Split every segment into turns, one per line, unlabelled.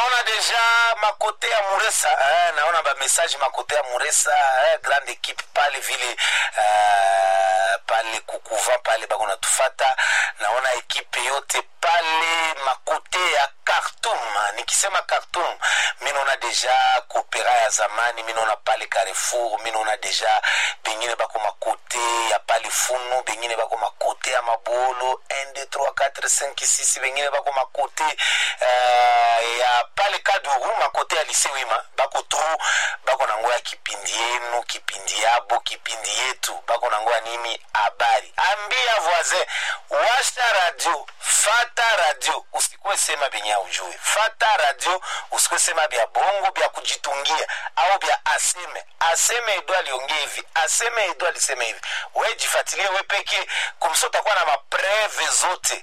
naona deja makote ya muresa eh, naona bamessage makote ya muresa eh, grande equipe pale vile eh, pale kukuva pale bako natufata naona ekipe yote pale makote ya Khartoum. Nikisema Khartoum, mi naona deja kopera ya zamani, mi naona pale Carrefour, mi naona deja bengine bako makote ya pale Funu, bengine bako makote ya Mabolo 1 2 3 4 5 6 bengine bako makote uh, ya pale Kaduru, makote ya Lycée Wima bako tu bako na ngoya kipindi yenu, kipindi yabo, kipindi yetu bako na ngoya nini habari. Ambia voisin, washa radio, fata radio, usikuwe sema benye ujue. Fata radio, usikuwe sema bya bongo bya kujitungia au bya aseme. Aseme Edo aliongea hivi, aseme Edo alisema hivi. We jifatilie we peke, kumso utakuwa na mapreve zote.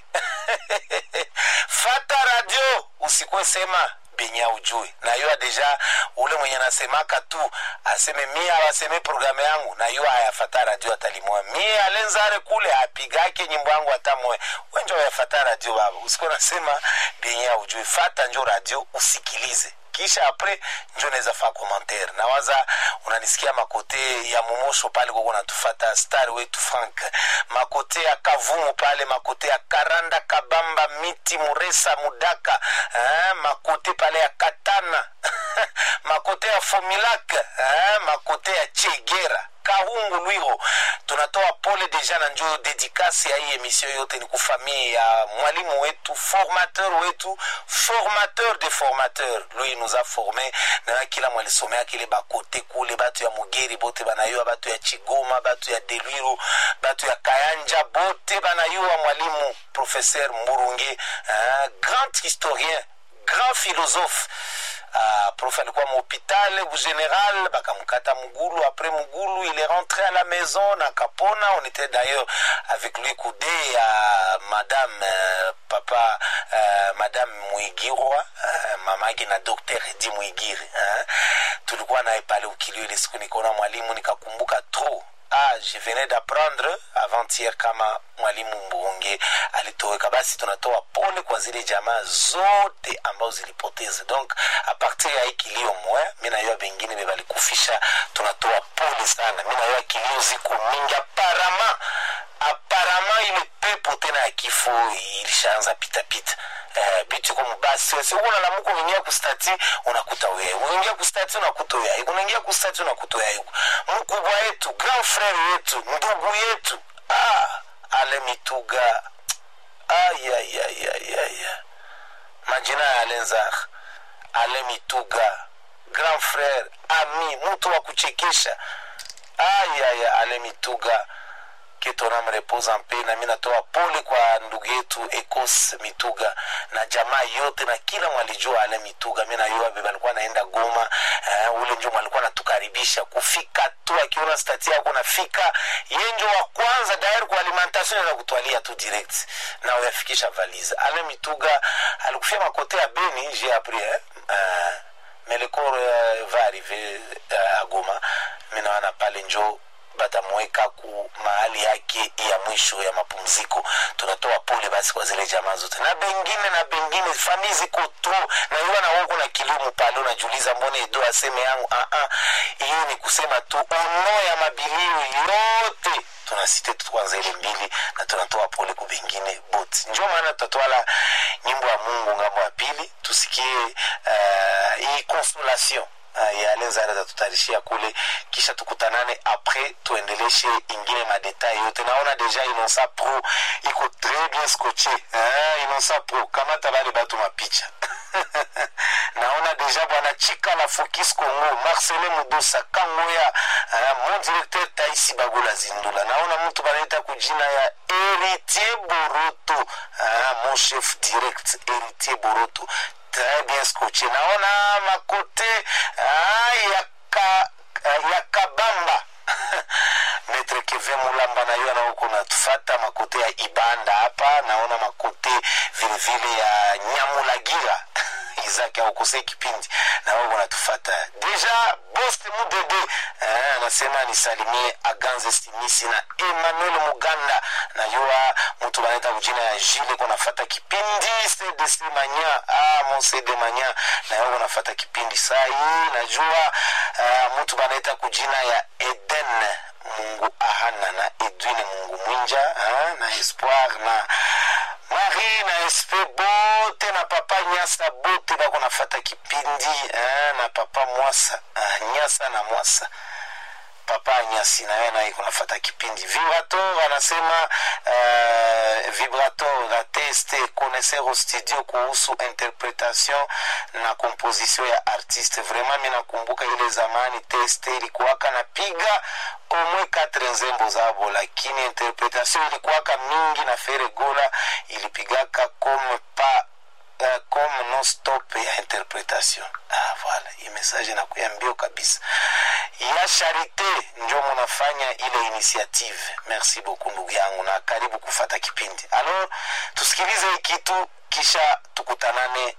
Fata radio, usikuwe sema benye ujue na yo deja ule mwenye nasemaka tu aseme mie awaseme programu yangu na yo ayafata radio atalimoya mie alenzare kule apigake nyimbo yangu hata moya wenjo ayafata radio baba usiko nasema benye ujue fata njo radio usikilize kisha apres njo naweza faa commentaire nawaza unanisikia makote ya momosho pale koko natufata star wetu frank makote ya kavumu pale makote ya karanda kabamba miti muresa mudaka eh, makote pale ya katana makote ya fomilak eh, makote ya chegera kahungu lwiro tunatoa pole deja na njo dedikasi ya hii emission yote ni kufamie ya mwalimu wetu formateur wetu formateur de formateur lui nous a formé na kila mwalisomea kile bakote kule batu ya mugeri bote banayua batu ya chigoma batu ya delwiro batu ya kayanja bote banayua mwalimu professeur mburunge uh, grand historien grand philosophe Uh, prof alikuwa mhôpital général bakamkata mugulu après mugulu il est rentré à la maison na kapona on était d'ailleurs avec lui coudé ya uh, madame uh, papa uh, madame mwigirwa uh, mamake na docteur edi mwigiri uh, tulikuwa naye pale ukilio ile siku nikaona mwalimu nikakumbuka trop ah, je venais d'apprendre avant-hier kama mwalimu mbunge alitoweka basi tunatoa pole kwa zile jamaa zote ambazo zilipoteza donc a partir ya hii kilio moya mi nayua bengine bebalikufisha tunatoa pole sana mi nayua kilio ziko mingi aparama aparama ile pepo tena ya kifo ilishaanza pitapita Uh, bitu iko mubasi si uko nalamuka unaingia kustati unakuta wewe unaingia kustati unakuta wewe unaingia kustati unakuta wewe mkubwa yetu grand frère yetu ndugu yetu ah ale mituga ayayayayaya majina ya alenzar ale mituga grand frère ami mtu wa kuchekesha ayaya ale mituga ketonam repose en paix nami natoa pole kwa ndugu yetu ecos mituga na jamaa yote na kila mwalijua ale mituga mi nayua bebe alikuwa naenda goma uh, ule njo mwalikuwa natukaribisha kufika tu akiona stati yako nafika ye njo wa kwanza dair kwa alimentation za kutwalia tu direct na uyafikisha valise ale mituga alikufia makote ya beni j'ai appris eh? uh, mais le corps uh, va arriver uh, à goma minawana pale njo batamweka ku mahali yake ya mwisho ya mapumziko tunatoa pole basi kwa zile jamaa zote na bengine na bengine famii ziko tu na iwa na woko na kiliomu pale unajiuliza mbone edo aseme yangu aa hiyo ni kusema tu ono ya mabilio yote tunasite tu kwanza ile mbili na tunatoa pole ku bengine bot njo maana tutatwala nyimbo ya mungu ngambo ya pili tusikie uh, hii consolation uh, ya lenzara tatutarishia kule kisha tukutanane apres tuendeleshe ingine madetail yote naona deja inonsa pro iko très bien scotché eh, inonsa pro kamata bale batu mapicha naona deja bwana chika la fokis congo marcelin mudosa kangoya uh, mon directeur taisi bagola zindula naona mtu banaita kujina ya héritier boroto uh, mon chef direct héritier boroto très bien scotché naona makote ah, ya, ka, ya kabamba metre keve mulamba na yo naoko natufata makote ya ibanda hapa naona makote vilevile ya nyamulagira izaki aukose kipindi na wao wanatufata deja poste mudede eh, anasema nisalimie aganze stimisi na emmanuel muganda najua mtu banaita kujina ya jile kunafata kipindi cdc manya ah, mon cd manya nayo kunafata kipindi saa hii najua uh, mtu banaita kujina ya eden mungu ahana na edwine mungu mwinja ha? na espoir na marie na espe bote na papa nyasa bote bako nafata kipindi ha? na papa mwasa ah, nyasa na mwasa papa nyasi naye naye kunafata kipindi vibrator anasema uh, vibrator la teste connaisseur au studio kuhusu interpretation na composition ya artiste vraiment mi nakumbuka ile zamani teste ilikuwaka napiga omwe katre nzembo zabo lakini interpretation ilikuwaka mingi na feregola ilipigaka comme pa uh, comme non stop ya interpretation ah, voilà hii message nakuya mbio kabisa ya charite njo munafanya ile initiative merci beaucoup ndugu yangu na karibu kufata kipindi alors tusikilize hii kitu kisha tukutanane